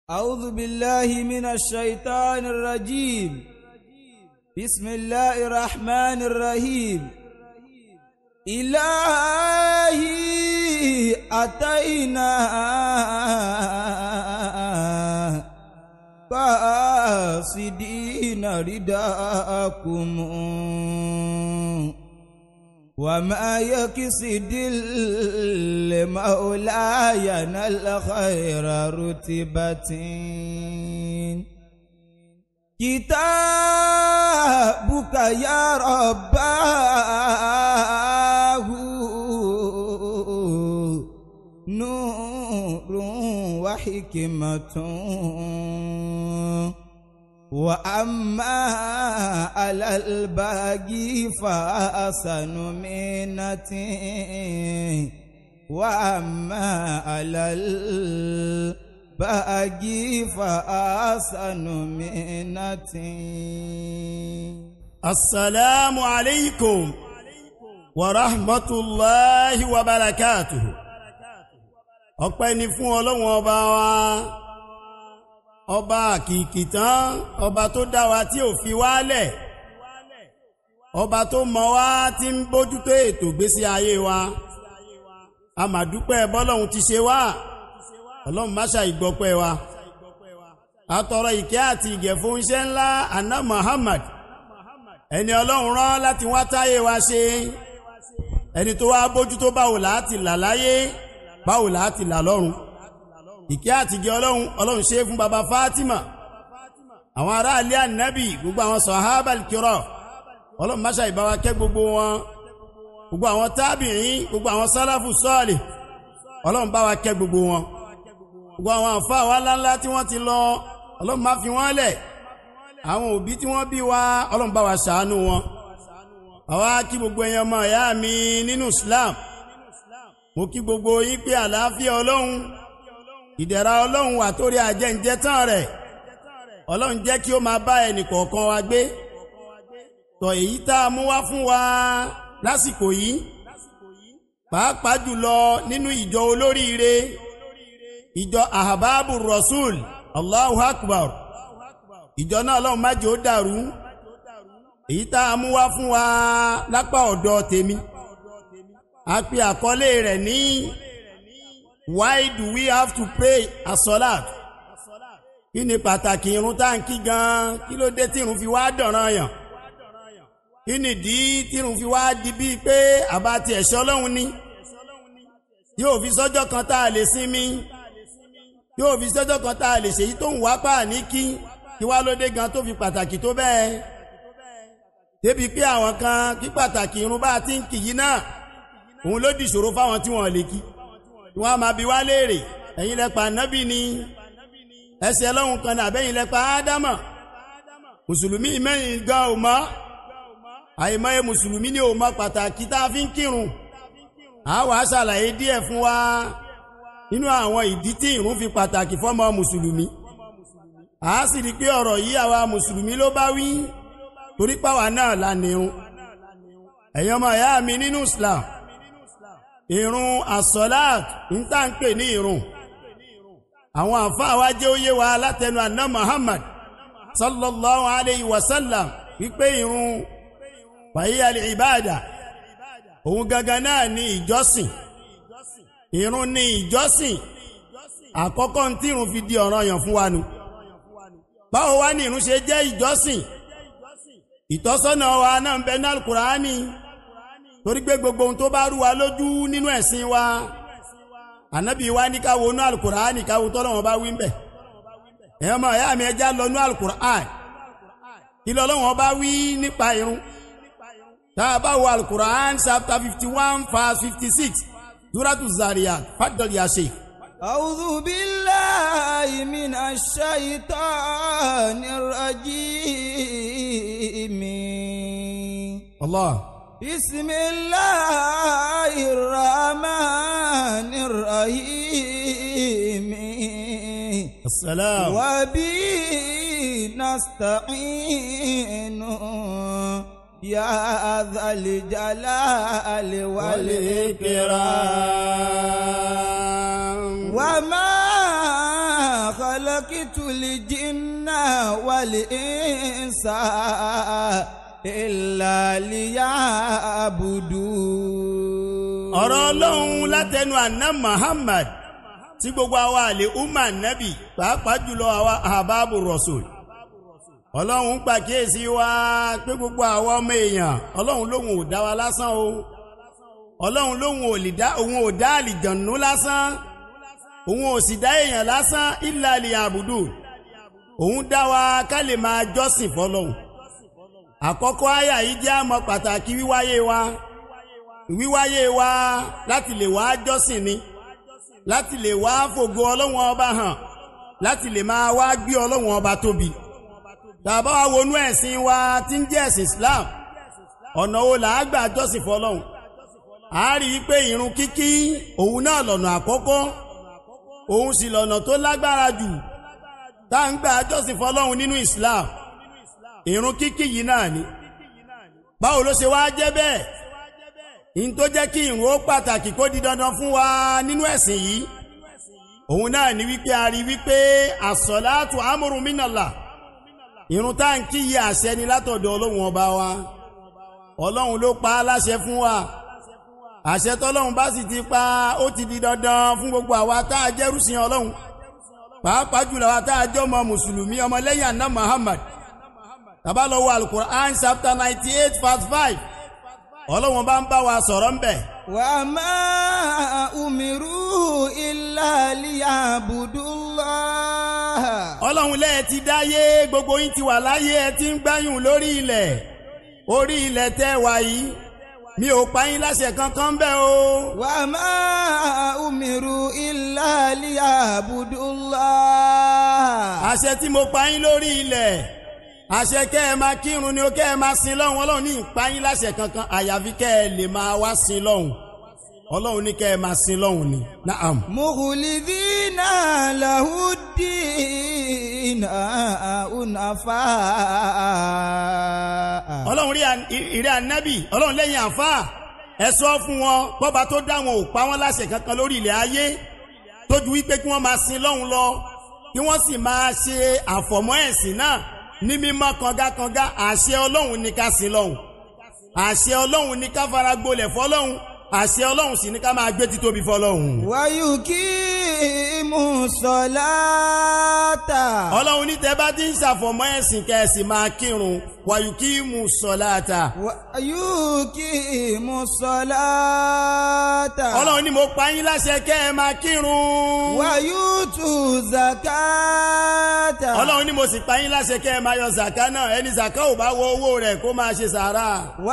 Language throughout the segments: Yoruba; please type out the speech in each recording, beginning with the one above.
أعوذ بالله من الشيطان الرجيم بسم الله الرحمن الرحيم إلهي أتينا قاصدين رداءكم وما يكسد المولاي ينال خير رتبة كتابك يا رباه نور وحكمة وأما على الباقي فأحسن منتي وأما على الباقي فأحسن منتي السلام عليكم ورحمة الله وبركاته ọpẹ́ ni fún ọlọ́run ọba wa ọba àkìkì tán ọba tó dá wa tí ò fi wálẹ̀ ọba tó mọ̀ wá tí ń bójútó ètò ìgbésí ayé wa a mà dúpẹ́ bọ́lọ́run ti ṣe wá ọlọ́run máṣà ìgbọ́pẹ́ wa àtọ̀rọ̀ ìkẹ́ àti ìgẹ̀ fún iṣẹ́ ńlá anna Muhammad ẹni ọlọ́run rán láti wá táyé wa ṣe ẹni tó wá bójútó báwo láti là láyé báwo láti là lọ́run ìkẹ́ àtìgẹ́ ọlọ́run ọlọ́run ṣe fún baba Fatima àwọn ará alẹ́ ànábì gbogbo àwọn sọ̀hábà kírọ̀ ọlọ́run máṣà ìbáwa kẹ́ gbogbo wọn gbogbo àwọn tábìrín gbogbo àwọn sálàfù sọ́ọ̀lì ọlọ́run bá wa kẹ́ gbogbo wọn gbogbo àwọn àfa wa ńláńlá tí wọ́n ti lọ ọlọ́run má fi wọ́n lẹ̀ àwọn òbí tí wọ́n bí wa ọlọ́run bá wa ṣàánú wọn àwa kí gbogbo ẹ̀yin ọmọ ìyá mi nínú Islam mo kí gbogbo yín pé àlàáfíà ọlọ́run ìdẹ̀ra ọlọ́run wà torí àjẹ́ǹjẹ́ tán rẹ̀ ọlọ́run jẹ́ kí ó máa bá ẹnì kọ̀ọ̀kan wa gbé tọ̀ èyí tá a mú wá fún wa lásìkò yìí pàápàá jùlọ nínú ìjọ olóríire ìjọ ahababu rasul allahu akbar ìjọ náà ọlọ́run má jẹ́ ó dàrú èyí tá a mú wá fún wa lápá ọ̀dọ̀ tèmi a pe àkọlé rẹ̀ ní why do we have to pray as-salat kí ni pàtàkì irun tá à ń kí gan kí ló dé tí irun fi wá dọ̀ràn yàn kí nìdí tí irun fi wá di bíi pé àbá ti ẹ̀ṣọ́ ọlọ́run ni yóò fi sọ́jọ́ kan tá a lè sinmi yóò fi sọ́jọ́ kan tá a lè ṣèyí tó ń wá pa ní kí kí wá ló dé gan tó fi pàtàkì tó bẹ́ẹ̀ débi pé àwọn kan kí pàtàkì irun bá ti ń kì yí náà òun ló dìṣòro fáwọn tí wọ́n lè kí wọ́n á máa bi wá léèrè ẹ̀yin lẹ́pa nábì ni ẹsẹ̀ ọlọ́run kan náà àbẹ́yìn lẹ́pa ádámọ̀ mùsùlùmí mẹ́rin gan ò mọ̀ àìmọye mùsùlùmí ni ò mọ̀ pàtàkì tá a fi ń kírun a wàá ṣàlàyé díẹ̀ fún wa nínú àwọn ìdí tí ìrun fi pàtàkì fọ́mọ mùsùlùmí a sì rí pé ọ̀rọ̀ yìí àwa mùsùlùmí ló bá wí torí pàwa náà la nírun ẹ̀yin ọmọ ìyá mi nínú Islam ìrun asọ́láàt ń tà ń pè ní ìrun àwọn àfáà wa jẹ́ ó yé wa látẹnu àná Muhammad sallallahu alayhi wa sallam wípé ìrun wàyí al-ibada òun gangan náà ni ìjọsìn ìrun ni ìjọsìn àkọ́kọ́ tí ìrun fi di ọ̀ranyàn fún wa nu báwo wá ní ìrun ṣe jẹ́ ìjọsìn ìtọ́sọ́nà wa náà ń bẹ ní Al-Qur'ani torí pé gbogbo ohun tó bá rú wa lójú nínú ẹ̀sìn wa ànábì wa ní káwo nú Al-Qur'ani káwo tọ́lọ́wọ́n bá wí ń bẹ̀ ẹ̀yọ́ mọ̀ ẹ̀yà mi ẹja lọ nú Al-Qur'ani kí lọ́lọ́wọ́n bá wí nípa ìrun tá a bá wo Al-Qur'an chapter fifty one verse fifty six Suratu Zariyat fadal ya sheikh. أعوذ بالله من الشيطان الرجيم Allah. بسم الله الرحمن الرحيم السلام. وبه نستعين يا ذا الجلال والإكرام والإكرام وما خلق خلقت الجن والإنس إلا ليعبدون ọ̀rọ̀ ọlọ́run látẹnu àná Muhammad tí gbogbo àwa àlè umma nabi pàápàá jùlọ àwa àbábù rasul ọlọ́run pàkíyèsí wa pé gbogbo àwa ọmọ èèyàn ọlọ́run lóhun ò dá wa lásán o ọlọ́run lóhun ò lè dá òun ò dá àlìjànú lásán òun ò sì dá èèyàn lásán illa liya'budu òun dá wa ká lè máa jọ́sìn fọlọ́hun àkọ́kọ́ àyà yìí jẹ́ àmọ́ pàtàkì wíwáyé wa wíwáyé wa láti lè wá jọ́sìn ni láti lè wá fògo ọlọ́wọ́n ọba hàn láti lè máa wá gbé ọlọ́wọ́n ọba tóbi tàbá wa wọnú ẹ̀sìn wa tí ń jẹ́ ẹ̀sìn Islam ọ̀nà wo là á gbà jọ́sìn fọlọ́hun a rí i pé ìrun kíkí òun náà lọ́nà àkọ́kọ́ òun sì lọ́nà tó lágbára jù tá à ń gbà jọ́sìn fọlọ́hun nínú Islam ìrun kíkí yìí náà ni báwo ló ṣe wá jẹ́ bẹ́ẹ̀ in tó jẹ́ kí ìrun ó pàtàkì kó di dandan fún wa nínú ẹ̀sìn yìí òun náà ni wípé a rí wípé àsọ̀láàtù amúrun mínàlá ìrun tá ń kí yí àṣẹ ni látọ̀dọ̀ ọlọ́run ọba wa ọlọ́run ló pa á láṣẹ fún wa àṣẹ tọ́lọ́run bá sì ti pa ó ti di dandan fún gbogbo àwa tá a jẹ́rúsìn ọlọ́run pàápàá jùlọ àwa tá a jẹ́ ọmọ mùsùlùmí ọmọlẹ́yìn àná Muhammad tàbá lọ wo alukur'an chapter ninety eight verse five ọlọ́wọ́n bá ń bá wa sọ̀rọ̀ ń bẹ̀. وما أمروا إلا ليعبدوا الله ọlọ́run lẹ́ẹ̀ ti dáyé gbogbo yín ti wà láyé ẹ ti ń gbáyùn lórí ilẹ̀ orí ilẹ̀ tẹ́ wà yìí mi ò pa yín láṣẹ kankan bẹ́ẹ̀ o. وما أمروا إلا ليعبدوا الله àṣẹ tí mo pa yín lórí ilẹ̀ àṣẹ kẹ́ ẹ máa kírun ni ó kẹ́ ẹ máa sin lọ́hùn ọlọ́run ní ìpa yín láṣẹ kankan àyàfi kẹ́ ẹ lè máa wá sin lọ́hùn ọlọ́run ní kẹ́ ẹ máa sin lọ́hùn ni naam. مخلدين له الدين حنفاء ọlọ́run rí à- ìrẹ́ ànábì ọlọ́run lẹ́yìn àfá ẹ sọ fún wọn bọ́ba tó dá wọn ò pa wọ́n láṣẹ kankan lórí ilẹ̀ ayé tójú wípé kí wọ́n máa sin lọ́hùn lọ kí wọ́n sì máa ṣe àfọ̀mọ́ ẹ̀sìn náà ní mímọ́ kangakanga àṣẹ ọlọ́run ní ká sin lọ́hùn àṣẹ ọlọ́run ní ká fara gbolẹ̀ fọlọ́hùn àṣẹ ọlọ́run sì ní ká máa gbé títóbi fọlọ́hùn. ويقيم الصلاة ọlọ́run ní tẹ́ bá ti ń ṣàfọ̀mọ́ ẹ̀sìn kẹ́ẹ̀sì máa kírun wàyùkí mú sọ̀láàtà. ويقيم الصلاة ọlọ́run ní mo pa yín láṣẹ kẹ́ ẹ máa kírun. ويؤتوا الزكاة ọlọ́run ní mo sì pa yín láṣẹ kẹ́ ẹ máa yọ zàká náà ẹni zàká ò bá wọ owó rẹ̀ kó máa ṣe sàárà.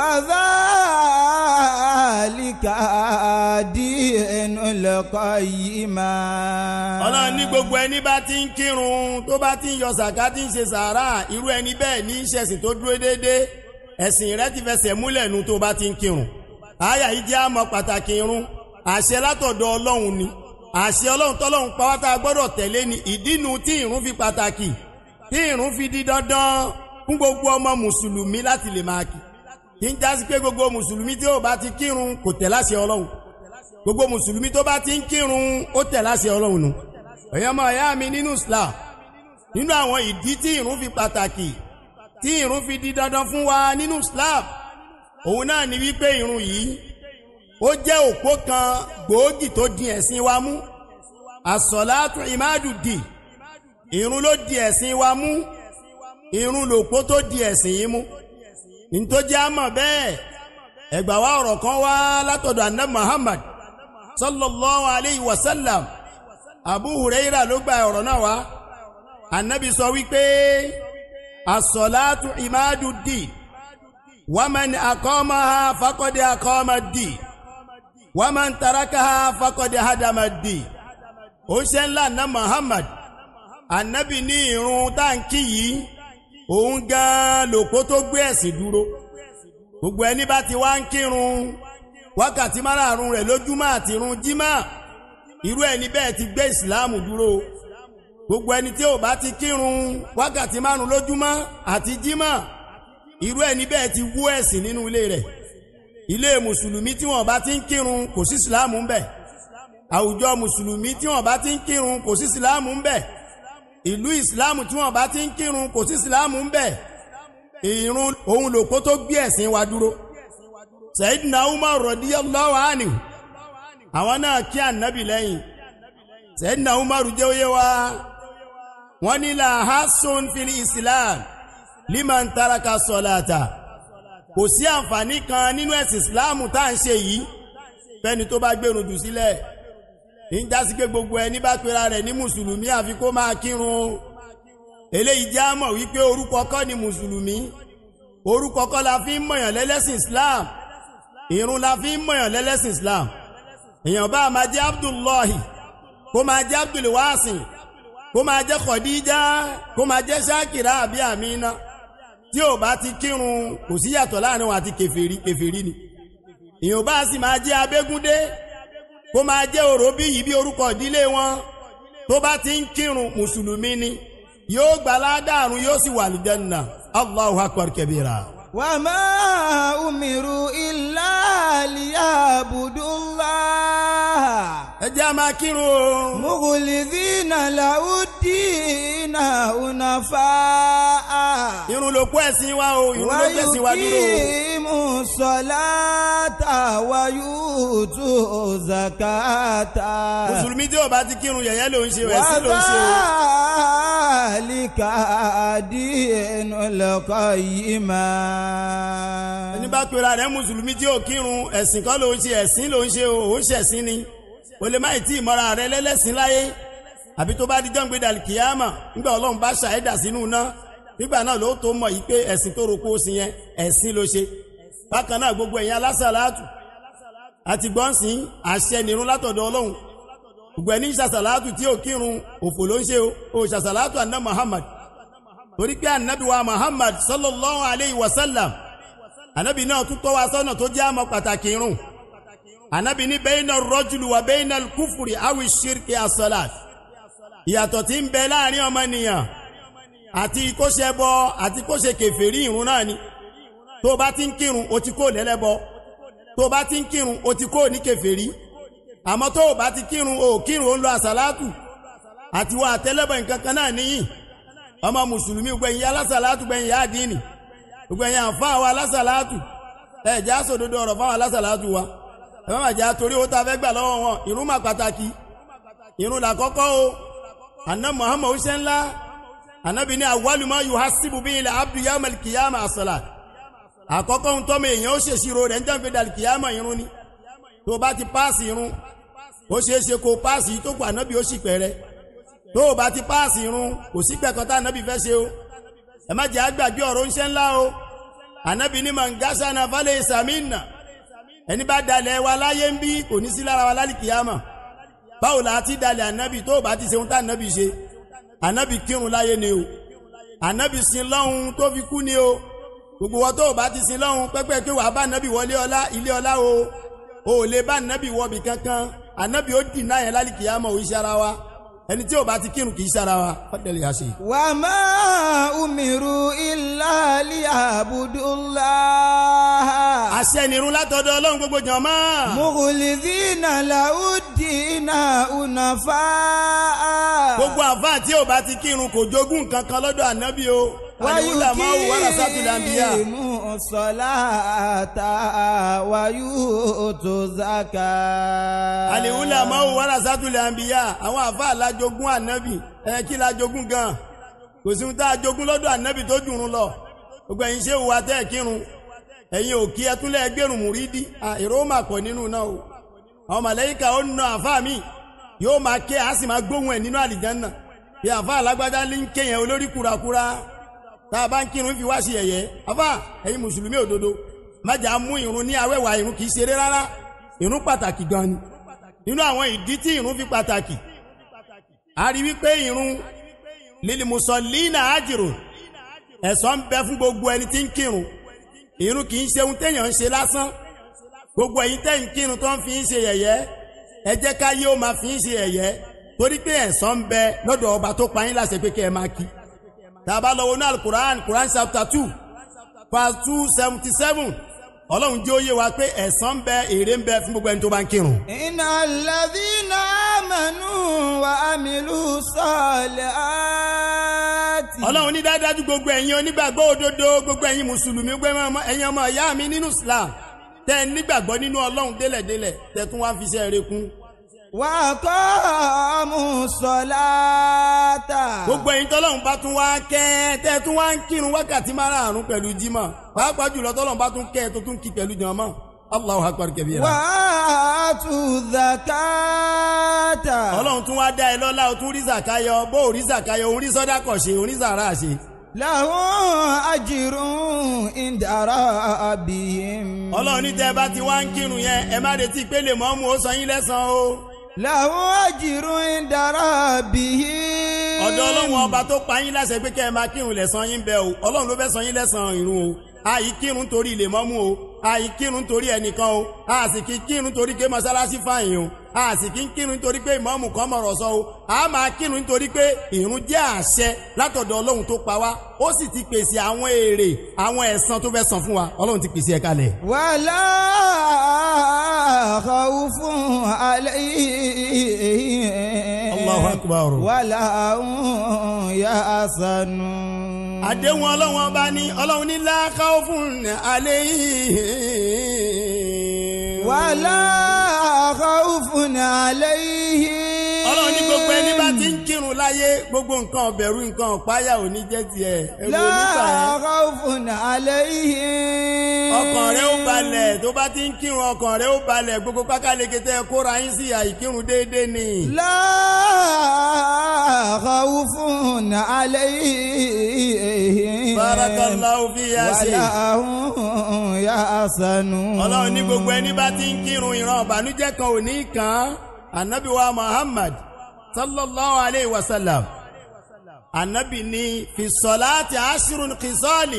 وذلك دين القيمة ọlọ́run ní gbogbo ẹni bá ti ń kírun tó bá ti ń yọ zàká tí ń ṣe sàárà irú ẹni bẹ́ẹ̀ ní í ṣẹ̀sìn tó dúró déédéé ẹ̀sìn rẹ ti fẹsẹ̀ múlẹ̀ nu tó bá ti ń kírun. àyà yìí jẹ́ àmọ́ pàtàkì irun àṣẹ látọ̀dọ̀ ọlọ́run ni àṣẹ ọlọ́run tọ́lọ́run pàwátá gbọ́dọ̀ tẹ̀lé ni ìdínú tí irun fi pàtàkì tí irun fi di dandan fún gbogbo ọmọ mùsùlùmí láti lè máa kí kí n jásí pé gbogbo mùsùlùmí tí ó bá ti kírun kò tẹ̀ láṣẹ ọlọ́run gbogbo mùsùlùmí tó bá ti ń kírun ó tẹ̀ láṣẹ ọlọ́run nù ẹ̀yọ́ ọmọ ìyá mi nínú Islam nínú àwọn ìdí tí irun fi pàtàkì tí irun fi di dandan fún wa nínú Islam òun náà ni wípé irun yìí ó jẹ́ òpó kan gbòógì tó di ẹ̀sìn wa mú àsọ̀látù ìmádùdì irun ló di ẹ̀sìn wa mú irun lòpó tó di ẹ̀sìn yìí mú nítòjá mọ̀ bẹ́ẹ̀ ẹgbà wa ọ̀rọ̀ kan wá látọ̀dọ̀ anna Muhammad sallallahu alayhi wa sallam Abu Huraira ló gba ọ̀rọ̀ náà wá anabi sọ wípé asọ̀látù ìmádùdì wàmán akọ́mọ́ha fakọ́dé akọ́mọ́dì wàmán tarakaha fakọ́dé hadamadi ó ṣe ńlá na Muhammad anabi ní irun táǹkì yìí òun gan lòpó tó gbé ẹ̀sìn dúró gbogbo ẹni bá ti wá ń kírun wákàtí márààrún rẹ̀ lójúmọ́ àti irun jímà irú ẹni bẹ́ẹ̀ ti gbé ìsìláàmù dúró gbogbo ẹni tí ò bá ti kírun wákàtí márùn lójúmọ́ àti jímà irú ẹni bẹ́ẹ̀ ti wú ẹ̀sìn nínú ilé rẹ̀ ilé mùsùlùmí tí wọ́n bá ti ń kírun kò sí ìsìláàmù ń bẹ̀ àwùjọ mùsùlùmí tí wọ́n bá ti ń kírun kò sí ìsìláàmù ń bẹ̀ ìlú ìsìláàmù tí wọ́n bá ti ń kírun kò sí ìsìláàmù ń bẹ̀ ìrun òun lòpó tó gbé ẹ̀sìn wa dúró Sayyidina Umar radiyallahu anhu àwọn náà kí ànábì lẹ́yìn Sayyidina Umar jẹ́ oyé wa wọ́n ní la hasun fil islam liman taraka salata kò sí àǹfààní kan nínú ẹ̀sìn ìsìláàmù tá à ń ṣe yìí fẹ́ni tó bá gbẹ̀rùn jù sílẹ̀ ń jásí pé gbogbo ẹni bá pera rẹ̀ ní mùsùlùmí àfi kó máa kírun eléyìí jẹ́ àmọ̀ wípé orúkọ kọ́ ni mùsùlùmí orúkọ kọ́ la fi ń mọ̀yàn lẹ́lẹ́sìn islam ìrun la fi ń mọ̀yàn lẹ́lẹ́sìn islam èèyàn bá máa jẹ́ abdullahi kó máa jẹ́ abdulwasin kó máa jẹ́ khadija kó máa jẹ́ shakira àbí amina tí ò bá ti kírun kò sí yàtọ̀ láàrin wọn àti kèfèrí kèfèrí ni èèyàn bá sì máa jẹ́ abégúndé kó máa jẹ́ òróbí yìí bí orúkọ ìdílé wọn tó bá ti ń kírun mùsùlùmí ni yóò gbà ládàrún yóò sì wà lìjẹ́nà allahu akbar kabira. وما أمروا إلا ليعبدوا الله ẹ jẹ́ a máa kírun o. مخلصين له الدين حنفاء irun ló kó ẹ̀sìn wa o irun ló gbẹ̀sìn wa dúró o. ويقيموا الصلاة ويؤتوا الزكاة mùsùlùmí tí ò bá ti kírun yẹ̀yẹ́ ló ń ṣe ẹ̀sìn ló ń ṣe o. وذلك دين القيمة ẹni bá pera rẹ̀ mùsùlùmí tí ò kírun ẹ̀sìn kọ́ ló ń ṣe ẹ̀sìn ló ń ṣe o ò ń ṣẹ̀sìn ni o lè má ì tí ìmọ̀ra rẹ lẹ́lẹ́sìn láyé àbí tó bá di jọ́ǹgbé dàlí kìyàmà nígbà ọlọ́run bá ṣàẹ́dà sínú iná nígbà náà ló tó mọ̀ yìí pé ẹ̀sìn tó roko ó sì yẹn ẹ̀sìn ló ṣe bákan náà gbogbo ẹ̀yin alásàlátù àti gbọ́nsìn àṣẹ nìrún látọ̀dọ̀ ọlọ́run gbogbo ẹni ṣàṣàlátù tí ò kírun òfò ló ń ṣe o ò ṣàṣàlátù àná Muhammad torí pé ànábì wa Muhammad sallallahu alayhi wa sallam ànábì náà tún tọ́ wa sọ́nà tó jẹ́ àmọ́ pàtàkì irun ànábì ní bayna rọ́jùlù wà bayna kúfùrì awi ṣírkì asọ́làt ìyàtọ̀ tí ń bẹ láàrin ọmọnìyàn àti kóṣe bọ àti kóṣe kèfèrí irun náà ni tó bá ti ń kírun o ti kó lẹ́lẹ́bọ tó bá ti ń kírun o ti kó ní kèfèrí àmọ́ tó bá ti kírun o kírun o ń lo àsàlátù àti wà àtẹ́lẹ́bọ̀ nǹkan kan náà níyì ọmọ mùsùlùmí gbẹ̀yìn alásàlátù gbẹ̀yìn yá àdínì gbẹ̀yìn àǹfààní wa alásàlátù ẹ̀ já sòdodo ọ̀rọ̀ fáwọn alásàlátù wa ẹ má bàjẹ́ torí owó tá a fẹ́ gbà lọ́wọ́ wọn ìrun mà pàtàkì ìrun là kọ́kọ́ o àná muhammed ṣe ńlá ànábì ní awaluma yuhasibu bíi ilẹ̀ abdu yamal kiyama asọ́là àkọ́kọ́ ń tọ́mọ èèyàn ó ṣèṣirò rẹ̀ ń jẹ́ pé dàlí kiyama irun ni tó bá ti páàsì irun ó ṣeé ṣe kó páàsì yìí tó kù ànábì ó sì pẹ̀rẹ́ tó o bá ti páàsì irun kò sí pẹ̀kọ́ tá ànábì fẹ́ ṣe o ẹ má jẹ́ àgbàgbé ọ̀rọ̀ ń ṣe ńlá o ànábì ní mangásánà falẹ̀ ìsàmìnà ẹni bá dalẹ̀ wa láyé ń bí kò ní sí lára wa lálì kìyàmà báwo la ti dalẹ̀ ànábì tó bá ti ṣeun tá ànábì ṣe ànábì kírun láyé ni o ànábì sin lọ́hun tó fi kú ni o gbogbo wọn tó bá ti sin lọ́hun pẹ́pẹ́ pé wàá bá ànábì wọlé ọlá ilé ọlá o ò lè bá ànábì wọbì kankan ànábì ó dì náà yẹn lálì kìyàmà ò iṣẹ́ ara wa ẹni tí ò bá ti kírun kì í ṣe ara wa fọ́tẹ̀lẹ̀ yà ṣe. وما أمروا إلا ليعبدوا الله àṣẹ nìrun látọ̀dọ̀ ọlọ́run gbogbo jàmá. مخلصين له الدين حنفاء gbogbo àfáà tí ò bá ti kírun kò jogún nǹkan kan lọ́dọ̀ ànábì o. àlùwúlà máa wù wàrà sátúlẹ̀ àǹbíyà. ويقيموا الصلاة ويؤتوا الزكاة àlùwúlà máa wù wàrà sátúlẹ̀ àǹbíyà. àwọn àfáà lájogún ànábì ẹ kí lájogún gan. kò sí ohun tá a jogún lọ́dọ̀ ànábì tó jùrún lọ. gbogbo ẹ̀yin ṣé wà tẹ́ ẹ̀ kírun. ẹ̀yin ò kí ẹ tún lẹ́ gbẹ̀rùn múrídì. èrò ó máa pọ̀ nínú náà o. àwọn màlẹ́yìká ó na àfáà mi yóò máa ké a sì máa gbóhùn ẹ̀ nínú àlìjánná. bí àfáà alágbádá ní ń kéyàn olórí kúrakúra tá a bá ń kírun fi wá sí ẹ̀yẹ afá ẹ̀yin mùsùlùmí òdodo májà mú irun ní awẹ́wà irun kì í ṣeré rárá irun pàtàkì gan ni nínú àwọn ìdí tí irun fi pàtàkì a rí wípé irun lílì mùsọ̀lìnà àjìrò ẹ̀san ń bẹ fún gbogbo ẹni tí ń kírun irun kì í ṣe ohun téèyàn ń ṣe lásán gbogbo ẹ̀yin tẹ́ ń kírun tó ń fi ń ṣe yẹ̀yẹ́ ẹ jẹ́ ká yé ó máa fi ń ṣe yẹ̀yẹ́ torí pé ẹ̀san ń bẹ lọ́dọ̀ ọba tó pa yín láṣẹ pé kẹ́ ẹ máa kí tàbá lọ́wọ́ náà Quran Quran chapter two verse two seventy seven ọlọ́run jẹ́ òye wa pé ẹ̀san ń bẹ èrè ń bẹ fún gbogbo ẹni tó bá ń kírun. إن الذين آمنوا وعملوا الصالحات ọlọ́run ní dáadájú gbogbo ẹ̀yin onígbàgbọ́ òdodo gbogbo ẹ̀yin mùsùlùmí gbogbo ẹ̀yin ọmọ ìyá mi nínú islam tẹ́ ẹ nígbàgbọ́ nínú ọlọ́run délẹ̀délẹ̀ tẹ́ tún wá fi iṣẹ́ rere kún. وأقاموا الصلاة gbogbo ẹ̀yin tọ́lọ́run bá tún wá kẹ́ tẹ́ tún wá ń kírun wákàtí márààrún pẹ̀lú jímọ̀ pàápàá jùlọ tọ́lọ́run bá tún kẹ́ tó tún kí pẹ̀lú jàmá Allahu akbar kabira. وآتوا الزكاة ọlọ́run tún wá dá ẹ lọ́lá o tún rí zàkáyọ bó o rí zàkáyọ o rí sọ́dá kọ̀ ṣe o rí zàrà ṣe. لهم أجر عند ربهم ọlọ́run ní tẹ́ ẹ bá ti wá ń kírun yẹn ẹ má retí pé lè mọ́mú ó san yín lẹ́san o. لهم أجر عند ربهم ọ̀dọ̀ ọlọ́run ọba tó pa yín láṣẹ pé kẹ́ ẹ máa kírun lẹ́san yín bẹ́ẹ̀ o ọlọ́run ló fẹ́ san yín lẹ́san ìrun o àyí kírun torí ilé mọ́mú o àyí kírun torí ẹnìkan o a sì kí kírun torí pé mọ́sálásí fàyìn o a sì kí kírun torí pé ìmọ̀ọ́mù kan mọ̀rọ̀ sọ o a máa kírun torí pé ìrun jẹ́ àṣẹ látọ̀dọ̀ ọlọ́run tó pa wá ó sì ti pèsè àwọn èrè àwọn ẹ̀san tó fẹ́ san fún wa ọlọ́run ti pèsè ẹ̀ kalẹ̀. ولا خوف عليهم Allahu akbar. ولا هم يحزنون àdéhùn ọlọ́run ọba ní ọlọ́run ní la khawfun alayhim. ولا خوف عليهم ọlọ́run ní gbogbo ẹni bá ti ń kírun láyé gbogbo nǹkan ọ̀bẹ̀rù nǹkan ọ̀páyà ò ní jẹ́ tiẹ̀ ẹ̀rù لا onífà ẹ̀. خوف عليهم ọkàn rẹ ó balẹ̀ tó bá ti ń kírun ọkàn rẹ ó balẹ̀ gbogbo pákáleke tẹ́ ẹ kóra yín sí àìkírun déédéé ni. لا خوف عليهم barakallahu fi yá ṣe. ولا هم يحزنون ọlọ́run ní gbogbo ẹni bá ti ń kírun ìran ọ̀bànújẹ́ kan ò ní kàn án anabi wa muhammad sallallahu alayhi wa sallam anabi ní fi sọláàtì aṣírun kìsọ́ọ̀lì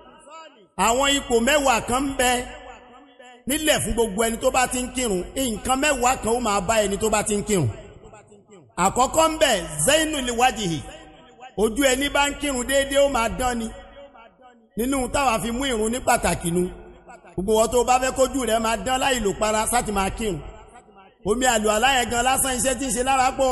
àwọn ipò mẹ́wàá kan ń bẹ nílẹ̀ fún gbogbo ẹni tó bá ti ń kírun nǹkan mẹ́wàá kan ó máa bá ẹni tó bá ti ń kírun àkọ́kọ́ ń bẹ zainu liwajihi ojú ẹni bá ń kírun déédéé ó máa dán ni nínú táwa fi mú ìrun ní pàtàkì nu gbogbo wọn tó bá fẹ́ kójú rẹ̀ máa dán láì lò para sáti máa kírun omi àlù aláyẹ gan lásán iṣẹ́ tí ń ṣe lára pọ̀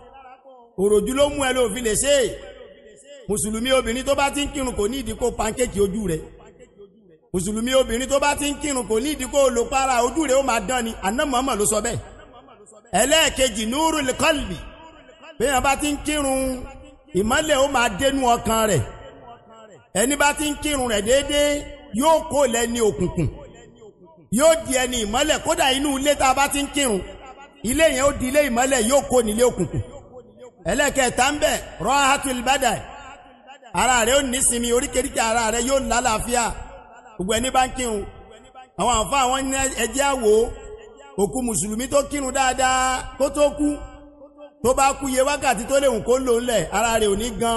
òròjú ló mú ẹ ló fi lè ṣe é mùsùlùmí obìnrin tó bá ti ń kírun kò ní ìdí kó pankéèkì ojú rẹ̀ mùsùlùmí obìnrin tó bá ti ń kírun kò ní ìdí kó lò para ojú rẹ̀ ó máa dán ni àná mọ́mọ́ ló sọ bẹ́ẹ̀ ẹlẹ́ẹ̀kejì núrù kọ́lbì bẹ́ẹ̀ bá ti ń kírun ìmọ́lẹ̀ ó máa dénú ọkàn rẹ̀ ẹni bá ti ń kírun rẹ̀ déédéé yóò kó lẹ́ni òkùnkùn yóò di ẹni ìmọ́lẹ̀ kódà inú ilé tá a bá ti ń kírun ilé yẹn ó di ilé ìmọ́lẹ̀ yóò kó nílé òkùnkùn ẹlẹ́kẹ̀ẹ́ta ń bẹ̀ rọ́hátùl bádà ara rẹ̀ ó nísinmi oríkèéríkèé ara rẹ̀ yóò lálàáfíà gbogbo ẹni bá ń kírun àwọn àfa àwọn ní ẹjẹ́ àwò òkú mùsùlùmí tó kírun dáadáa kó tó kú tó bá kú iye wákàtí tó léwu kó lò ńlẹ̀ ara rẹ̀ ò ní gan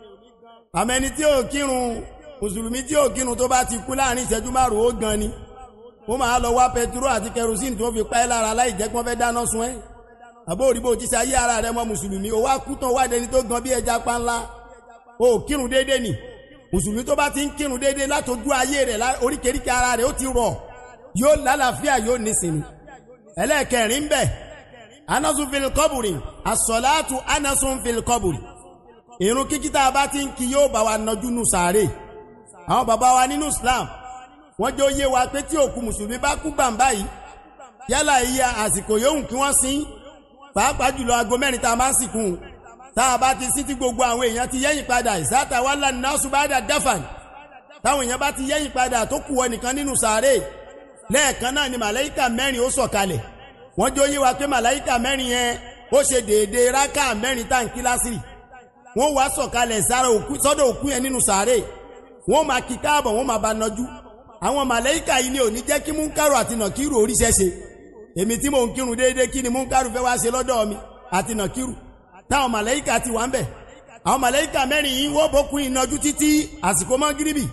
àmẹ́ni tí ò kírun mùsùlùmí tí ò kírun tó bá ti kú láàrin ìṣẹ́jú márùn-ún ó gan ni ó máa lọ wá pẹtiró àti kẹrosíìnì tó fi pa ẹ́ lára láì jẹ́ kí wọ́n fẹ́ dáná sun ẹ́ àbó òrìbó òjíṣẹ́ ayé ara rẹ̀ mọ́ mùsùlùmí ó wá kú tán wá dẹni tó gan bí ẹja panla ó kírun déédéé nì mùsùlùmí tó bá ti ń kírun déédéé látọjú ayé rẹ̀ oríkèéríkèé ara rẹ̀ ó ti rọ̀ yóò lálàáfíà yóò nísìnyí ẹlẹ́ẹ̀kẹrin ń bẹ̀ anasun fil kọ́bùrì asọ̀láàtù anasun fil kọ́bùrì irun kíkí tá a bá ti ń kí yóò bá wa nọjú nù sàárè àwọn bàbá wa nínú Islam wọ́n jẹ́ oyé wa pé tí òkú mùsùlùmí bá kú gbàǹbá yìí yálà iye àsìkò yòówù kí wọ́n sin pàápàá jùlọ aago mẹ́rin tá a máa ń sìnkú tá a bá ti sí tí gbogbo àwọn èèyàn ti yẹ́yìn padà ìsáta wà lánàá náà ṣùgbọ́n dáfàn táwọn èèyàn bá ti yẹ́yìn padà tó kù wọ nìkan nínú sàárè lẹ́ẹ̀kan náà ni màláìkà mẹ́rin ó sọ̀kalẹ̀ wọ́n jẹ́ oyé wa pé màláìkà mẹ́rin yẹn ó ṣe déédéé rákà mẹ́rin tá à ń kí lásìrì wọ́n wá sọ̀kalẹ̀ sára òkú sọ́dọ̀ òkú yẹn nínú sàárè wọ́n máa kí káàbọ̀ wọ́n máa bá nọjú àwọn màláìkà yìí ni ò ní jẹ́ kí múnkàrù àti nàkírù oríṣẹ́ ṣe èmi tí mò ń kírun déédéé kí ni múnkàrù fẹ́ wá ṣe lọ́dọ̀ mi àti nàkírù táwọn màláìkà ti wà ń bẹ̀ àwọn màláìkà mẹ́rin yìí wọ́n bókun ìnàjú títí àsìkò mọ́gíríbì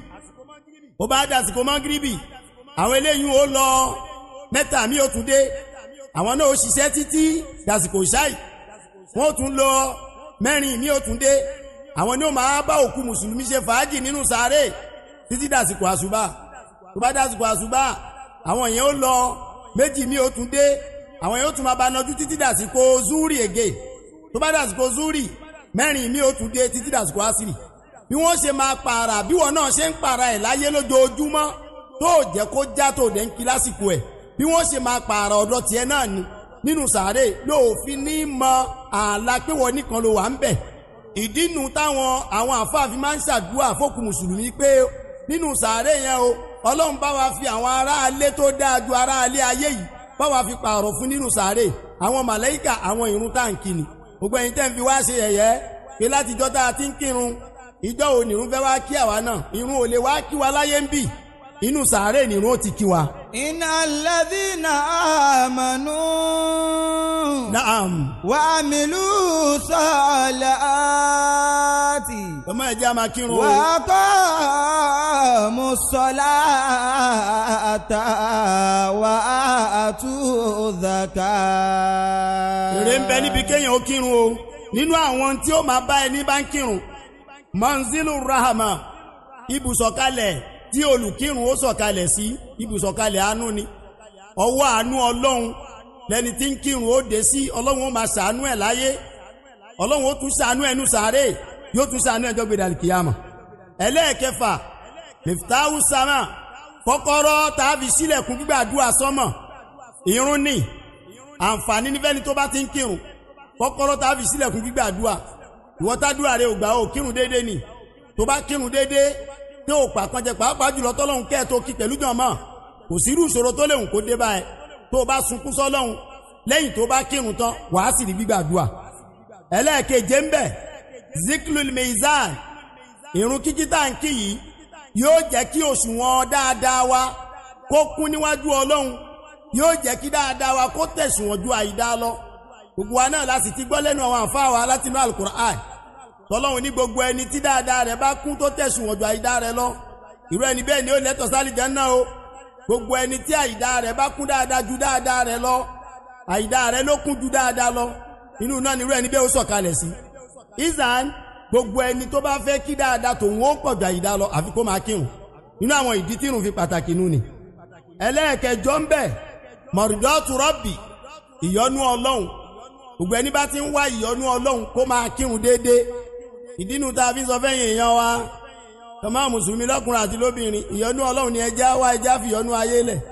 ó bá dà àsìkò mọ́gíríbì àwọn eléyìí ó lọ mẹ́ta mi ò tún dé àwọn náà ó ṣiṣẹ́ títí dàsìkò ṣáì wọ́n ó tún lọ mẹ́rin mi ò tún dé àwọn ni ó máa bá òkú mùsùlùmí ṣe fàájì nínú sàárè títí dàsìkò àṣùbà tó bá dàsìkò àṣùbà àwọn yẹn ó lọ méjì mi ò tún dé àwọn yóò tún máa bá nájú títí dàsìkò zúrì ègè tó bá dàsìkò zúrì mẹ́rin mi ò tún dé títí dàsìkò àsìrì bí wọ́n ṣe máa pààrà bí wọn náà ṣe ń pààrà ẹ̀ láyé lójoojúmọ́ tó jẹ́ kó já tó dẹ̀ ń kí lásìkò ẹ̀ bí wọ́n ṣe máa pààrà ọ̀dọ̀ tiẹ̀ náà ni nínú sàárè lóòfin ní mọ ààlà pé wọ́n nìkan ló wà ń bẹ̀ ìdínú táwọn àwọn àfáàfin máa ń ṣàdúrà fókù mùsùlùmí pé nínú sàárè yẹn o ọlọ́run bá wa fi àwọn aráalé tó dáa ju aráalé ayé yìí bá wa fi pààrọ̀ fún nínú sàárè àwọn màlẹ́kà àwọn ìrun táǹkì ni gbogbo ẹ̀yin tẹ́ ń fi wá ṣe yẹ̀yẹ́ pé látijọ́ tá a ti ń kírun ìjọ ò nìrun fẹ́ wá kí àwa náà ìrun ò lè wá kí wa láyé ń bì inú sàárè nìrun ó ti kí wa. إن الذين آمنوا naam وعملوا الصالحات ọmọ ẹ̀jẹ̀ a máa kírun o. وأقاموا الصلاة وآتوا الزكاة èrè ń bẹ níbi kéèyàn ó kírun o nínú àwọn tí ó máa bá ẹni bá ń kírun manzilu rahama ibùsọ̀kalẹ̀ tí olùkírun ó sọ̀kalẹ̀ sí ibùsọ̀kalẹ̀ àánú ni ọwọ́ àánú ọlọ́run lẹni tí ń kírun ó dé sí ọlọ́run ó máa ṣàánú ẹ̀ láyé ọlọ́run ó tún ṣàánú ẹnu sàárè yóò tún ṣàánú ẹjọ́ gbé dàlí kìyàmà ẹlẹ́ẹ̀kẹfà miftahu sama kọ́kọ́rọ́ tàbí sílẹ̀kùn gbígbàdúrà sọ́mọ̀ ìrun ni àǹfààní nífẹ̀ẹ́ni tó bá ti ń kírun kọ́kọ́rọ́ tàbí sílẹ̀kùn gbígbàdúrà ìwọ tádùá rẹ ò gbà ó kírun déédéé ni tó bá kírun déédéé tí ò pàkànjẹ pàápàá jùlọ tọ́lọ́hún kẹ́ ẹ̀ tó kí pẹ̀lú jọ̀mọ́ kò sí irú ìṣòro tó léwu kó dé báyẹn tó o bá sunkún sọ́lọ́hún lẹ́yìn tó bá kírun tán wàá sì rí gbígbàdúrà ẹlẹ́ẹ̀keje ń bẹ̀ ziklul meizan ìrun kíkí tá à ń kí yìí yóò jẹ́ kí òṣùwọ̀n dáadáa wa kó kún níwájú ọlọ́run yóò jẹ́ kí dáadáa wa kó tẹ̀sùwọ̀n ju àìdá lọ gbogbo wa náà láti ti gbọ́ lẹ́nu àwọn àǹfààní wa látinú alukur'an tọ́lọ́run ní gbogbo ẹni tí dáadáa rẹ̀ bá kún tó tẹ̀sùwọ̀n ju àìdá rẹ̀ lọ irú ẹni bẹ́ẹ̀ ni ó lẹ́tọ̀ sálì jánnà o gbogbo ẹni tí àìdá rẹ̀ bá kún dáadáa ju dáadáa rẹ̀ lọ àìdá rẹ̀ ló kún ju dáadáa lọ inú náà ni irú ẹni bẹ́ẹ̀ ó sọ̀kalẹ̀ sí izan gbogbo ẹni tó bá fẹ́ kí dáadáa tòun ó pọ̀ ju àìdá lọ àfi kó máa kírun nínú àwọn ìdí tírun fi pàtàkì nù ni ẹlẹ́ẹ̀kẹjọ ń bẹ̀ mọ̀rùdọ́tù rọ́bì ìyọ́nú ọlọ́run gbogbo ẹni bá ti ń wá ìyọ́nú ọlọ́run kó máa kírun déédéé ìdínú tá a fi sọ fẹ́yìn èèyàn wa tọ́mọ́ mùsùlùmí lọ́kùnrin àti lóbìnrin ìyọ́nú ọlọ́run ni ẹjẹ́ wá ẹjẹ́ àfìyọ́nú ayé lẹ̀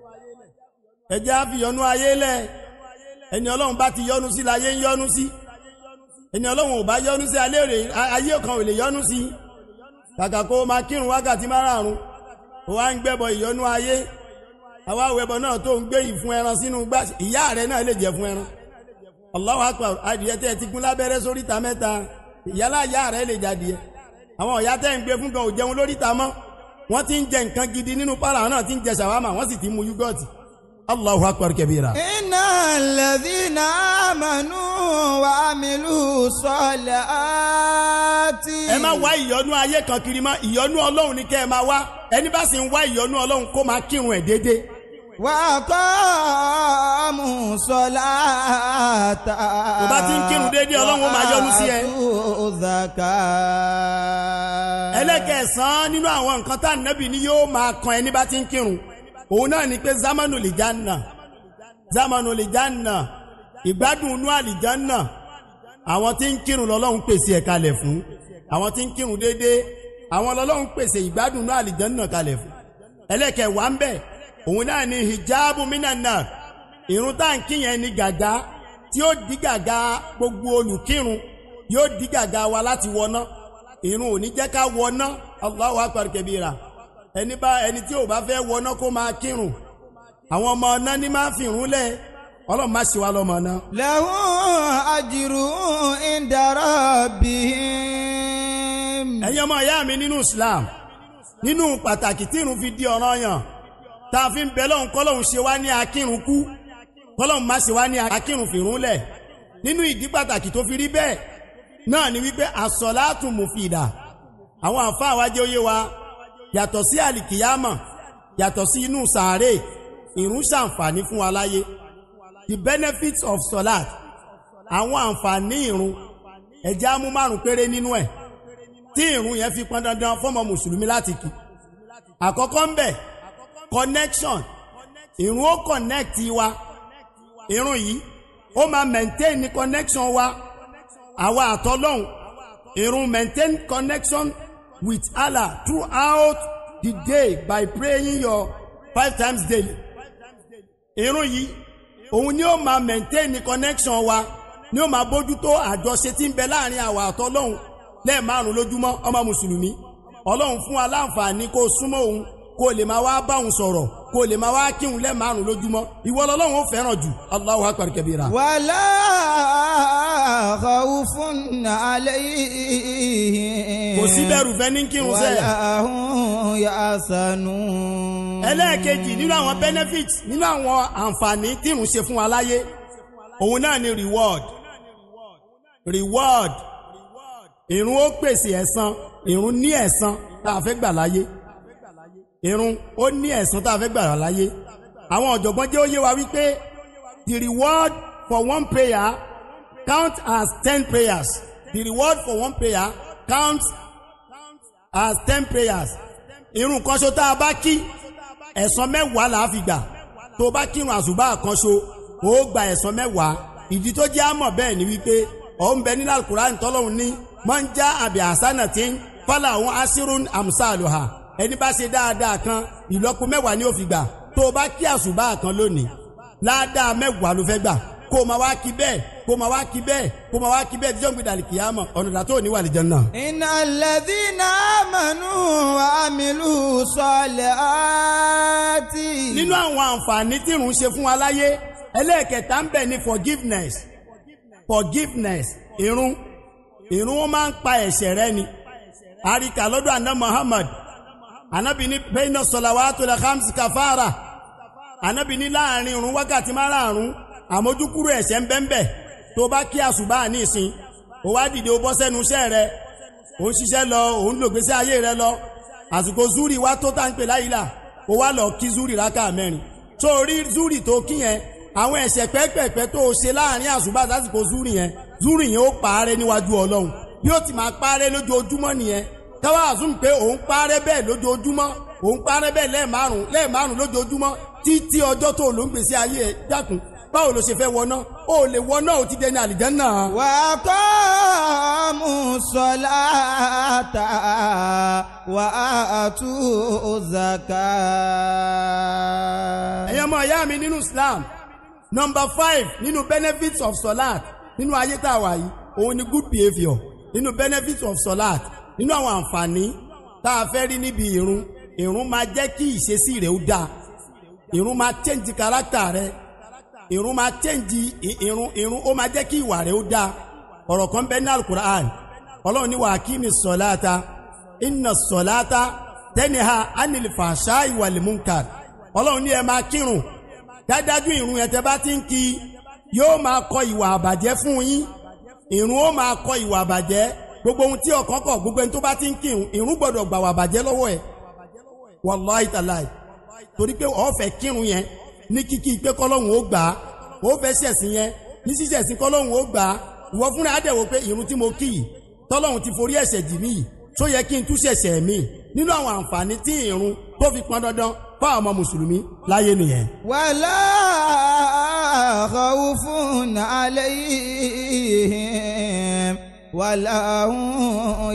ẹjẹ́ àfìyọ́nú ayé lẹ̀ ẹni ọlọ́run bá ti yọ́nú sí láyé ń yọ́nú sí ẹni ọlọ́run ò bá yọ́nú sí ayé kan ò lè yọ́nú sí kàkà kó o máa kírun wákàtí márààrún ó wá ń gbẹ́bọ ìyọ́nú ayé àwa àwẹ̀bọ náà tó ń gbé ìfun ẹran sínú gbá ìyá rẹ̀ náà lè jẹ fún ẹran Allahu akbar adìyẹ tẹ́ ẹ ti gún lábẹ́rẹ́ sóríta mẹ́ta ìyálà ìyá rẹ̀ lè jadìyẹ àwọn ọ̀yá tẹ́ ń gbé fún gan ò jẹun lóríta mọ́ wọ́n ti ń jẹ nǹkan gidi nínú pàrà náà ti ń jẹ ṣàwámà wọ́n sì ti mu yúgọ́ọ̀tì Allahu akbar kabira. إن الذين آمنوا وعملوا الصالحات ẹ má wá ìyọ́nú ayé kan kiri mọ́ ìyọ́nú ọlọ́run ni kẹ́ ẹ máa wá ẹni bá sì ń wá ìyọ́nú ọlọ́run kó máa kírun ẹ̀ déédéé وأقاموا الصلاة Tó bá ti ń kírun déédéé, Ọlọ́run ó máa yọ́nú sí ẹ. وآتوا الزكاة ẹlẹ́kẹ̀ẹ́sán nínú àwọn nǹkan tá nẹ́bì ni yóò máa kan ẹni bá ti ń kírun òun náà ni pé zamanu lìjánà zamanu lìjánà ìgbádùn inú àlìjánà àwọn tí ń kírun lọ́lọ́run pèsè ẹ̀ kalẹ̀ fún àwọn tí ń kírun déédéé àwọn lọ́lọ́run pèsè ìgbádùn inú àlìjánà kalẹ̀ fún ẹlẹ́kẹ̀ẹ́wà ń bẹ̀ òun náà ni hijabu minana irun tá à ń kí yẹn ni gàgá tí ó dí gàgá gbogbo olùkírun yóò dí gàgá wa láti wọná irun ò ní jẹ́ ká wọná Allahu akbar kabira ẹni bá ẹni tí ò bá fẹ́ wọná kó máa kírun àwọn ọmọ ọ̀nà ní máa fi irun lẹ̀ ọlọ́run má ṣe wá lọ́mọ ọ̀nà. له أجر عند ربهم ẹ̀yin ọmọ ìyá mi nínú Islam nínú pàtàkì tí irun fi di ọ̀ranyàn tá a fi ń bẹ lọ́hùn kọ́lọ́hùn ṣe wá ní akírun kú kọ́lọ́hùn má ṣe wá ní akírun fìrún lẹ̀ nínú ìdí pàtàkì tó fi rí bẹ́ẹ̀ náà ni wípé àsọ̀látù mùfìdà àwọn àǹfààní wa jẹ́ òye wa yàtọ̀ sí àlìkìyámọ̀ yàtọ̀ sí inú sàárè ìrun ṣàǹfààní fún wa láyé the benefits of solat àwọn àǹfààní ìrun ẹ̀jẹ̀ á mú márùn péré nínú ẹ̀ tí ìrun yẹn fi pọn dandan fọ́mọ mùsùlùmí láti kí àkọ́kọ́ ń bẹ̀ connection ìrun ó connect wa irun yìí ó máa maintain ní connection wa àwa àtọ́lọ́hún irun maintain connection with Allah throughout the day by praying your five times daily irun yìí òun ni ó máa maintain ní connection wa ni ó máa bójútó àjọṣe tí ń bẹ láàrin àwa àtọ́lọ́hún lẹ́ẹ̀márùn lójúmọ́ ọmọ mùsùlùmí ọlọ́run fún wa láǹfààní kó súnmọ́ òun kó lè máa wá bá òun sọ̀rọ̀ kó lè máa wá kírun lẹ́ẹ̀márùn lójúmọ́ ìwọ lọ́lọ́run ó fẹ́ràn jù Allahu akbar kabira. ولا خوف عليهم kò sí bẹ̀rù fẹ́ ní kírun sẹ́ẹ̀. ولا هم يحزنون ẹlẹ́ẹ̀kejì nínú àwọn benefits nínú àwọn àǹfààní tí ìrun ṣe fún wa láyé òun náà ni reward reward ìrun ó pèsè ẹ̀san ìrun ní ẹ̀san tá a fẹ́ gbà láyé ìrun ó ní ẹ̀san tá a fẹ́ gbà láyé àwọn ọ̀jọ̀gbọ́n jẹ́ ó yé wa wípé the reward for one prayer count as ten prayers the reward for one prayer counts as ten prayers irun kan ṣo tá a bá kí ẹ̀san mẹ́wàá là á fi gbà tó bá kírun àṣùbà kan ṣo ó gba ẹ̀san mẹ́wàá ìdí tó jẹ́ àmọ̀ bẹ́ẹ̀ ni wípé ọ̀ ń bẹ nínú alukur'an tọ́lọ́hún ní máa ń já àbí àṣánà tí ń fálà àwọn asírún amsaluha ẹni bá ṣe dáadáa kan ìlọ́po mẹ́wàá ni ó fi gbà tó o bá kí àṣùbà kan lónìí ládàá mẹ́wàá ló fẹ́ gbà kó o máa wá kí bẹ́ẹ̀ kó o máa wá kí bẹ́ẹ̀ kó o máa wá kí bẹ́ẹ̀ díjọ́ gbé dàlí kìyàmọ̀ ọ̀nà ìdàtọ̀ òní wà lè jẹun náà. إن الذين آمنوا وعملوا الصالحات nínú àwọn àǹfààní tí ìrun ṣe fún wa láyé ẹlẹ́ẹ̀kẹta ń bẹ̀ ní forgiveness forgiveness ìrun ìrun ó máa ń pa ẹ̀ṣẹ̀ rẹ ni àríkà lọ́dọ̀ àná Muhammad anábì ní bẹ́ẹ̀nà sọ̀làwàtò lè hamsi kàfàrà anábì ní láàrin ìrun wákàtí márààrún àmójúkúrò ẹ̀ṣẹ̀ ń bẹ́ńbẹ́ tó bá kí àṣùbà ní ìsìn ó wá dìde ó bọ́ sẹ́nu iṣẹ́ rẹ ó ń ṣiṣẹ́ lọ ó ń lògbésí ayé rẹ lọ àsìkò zuri wá tó tá ń pè láyìlá ó wá lọ kí zuri rákà mẹ́rin tó rí zuri tó kí yẹn àwọn ẹ̀ṣẹ̀ pẹ́pẹ̀pẹ́ tó ṣe láàrin àṣùbà sásìkò zuri yẹn zuri yẹn ó parẹ́ níwájú ọlọ́run bí ó ti máa parẹ́ lójoojúmọ́ nìyẹn káwá àzùm pé òun parẹ́ bẹ́ẹ̀ lójoojúmọ́ òun parẹ́ bẹ́ẹ̀ lẹ́ẹ̀márùn lẹ́ẹ̀márùn lójoojúmọ́ títí ọjọ́ tó ló ń gbèsè ayé ẹ̀ dákun báwo ló ṣe fẹ́ wọná ó lè wọná ò ti dẹni àlìjánná. وأقاموا الصلاة وآتوا الزكاة ẹ̀yin ọmọ ìyá mi nínú Islam number five nínú benefits of solat nínú ayé tá a wà yìí òun ni good behaviour nínú benefits of solat nínú àwọn àǹfààní tá a fẹ́ rí níbi ìrun ìrun máa jẹ́ kí ìṣesí rẹ̀ ó dáa ìrun máa change character rẹ̀ ìrun máa change ì- ìrun ìrun ó máa jẹ́ kí ìwà rẹ̀ ó dáa ọ̀rọ̀ kan bẹ́ẹ̀ ní alukur'an ọlọ́run ní wàá kí mi sọ̀láta inna sọ̀láta tẹ́niha anil fàṣà ìwàlì munkar ọlọ́run ní ẹ máa kírun dájájú ìrun yẹn tẹ́ bá ti ń kí yóò máa kọ ìwà àbàjẹ́ fún yín ìrun ó máa kọ ìwà àbàjẹ́ gbogbo ohun tí ọkàn kọ gbogbo ẹni tó bá ti ń kírun ìrun gbọ́dọ̀ gbà wà àbàjẹ́ lọ́wọ́ ẹ̀ wàláì tàláì torí pé ó fẹ́ kírun yẹn ní kíkí pé kọ́lọ́hún ó gbà á ó fẹ́ ṣẹ̀sìn yẹn ní ṣíṣẹ̀sìn kọ́lọ́hún ó gbà á ìwọ fúnra á dẹ̀ wò pé ìrun tí mo kí yìí tọ́lọ́hún ti forí ẹ̀ṣẹ̀ jì mí yìí tó yẹ kí n tún ṣẹ̀ṣẹ̀ mí nínú àwọn àǹfààní tí ìrun tó fi pọn dandan fáwọn ọmọ mùsùlùmí láyé nìyẹn. ولا خوف عليهم ولا هم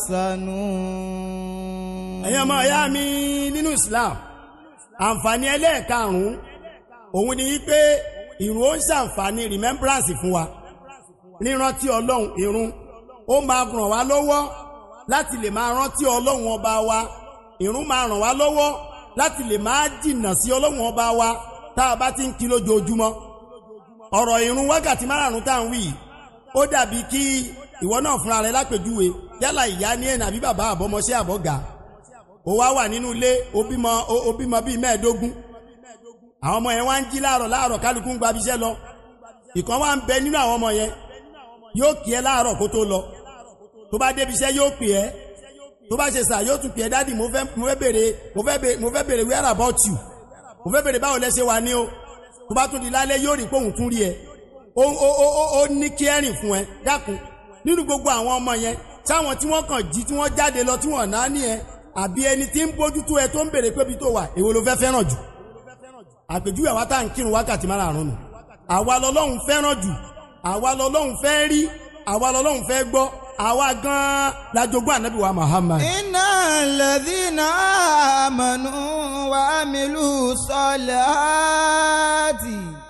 يحزنون ẹ̀yin ọmọ ìyá mi nínú Islam àǹfààní ẹlẹ́ẹ̀karùn-ún òun ni wípé ìrun ó ń ṣàǹfààní remembrance fún wa rírántí ọlọ́run ìrun ó máa ràn wá lọ́wọ́ láti lè máa rántí ọlọ́run ọba wa ìrun máa ràn wá lọ́wọ́ láti lè máa jìnnà sí ọlọ́run ọba wa tá a bá ti ń kí lójoojúmọ́ ọ̀rọ̀ ìrun wákàtí márùn-ún tá à ń wí yìí, ó dàbí kí ìwọ náà fúnra rẹ lápèjúwe yálà ìyá ní ẹ̀nà àbí bàbá àbọ̀mọṣẹ́ àbọ̀gà ó wá wà nínú ilé ó bímọ ó- ó bímọ bíi mẹ́ẹ̀ẹ́dógún àwọn ọmọ yẹn wá ń jí láàárọ̀ láàárọ̀ kálukú ń gba ibiṣẹ́ lọ ìkan wá ń bẹ nínú àwọn ọmọ yẹn yóò kí ẹ láàárọ̀ kó tó lọ tó bá débi iṣẹ́ yóò pè ẹ́ tó bá ṣe sà yóò tún pè ẹ́ dádì mo fẹ́ mo fẹ́ bèrè mo fẹ́ bèrè mo fẹ́ bèrè where about you mo fẹ́ bèrè báwo lẹ ṣe wà ní o tó bá tún di lálẹ́ yóò rí pé òun tún rí ẹ ó ó ó ó ó ní kí ẹ̀rìn fún ẹ dákun nínú gbogbo àwọn ọmọ yẹn táwọn tí wọ́n kàn jí tí wọ́n jáde lọ tí wọ́n náà ní ẹ àbí ẹni tí ń bójútó ẹ tó ń bèrè pé ibi tó wà èwo ló fẹ́ fẹ́ràn jù àpèjúwe àwa tá à ń kírun wákàtí márààrún nù àwa lọ́lọ́run fẹ́ràn jù àwa lọ́lọ́run fẹ́ rí àwa lọ́lọ́run fẹ́ gbọ́ àwa gan-an la jogún ànábì wa Muhammad. إن الذين آمنوا وعملوا الصالحات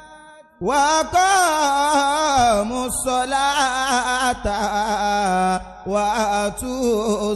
وأقاموا الصلاة وآتوا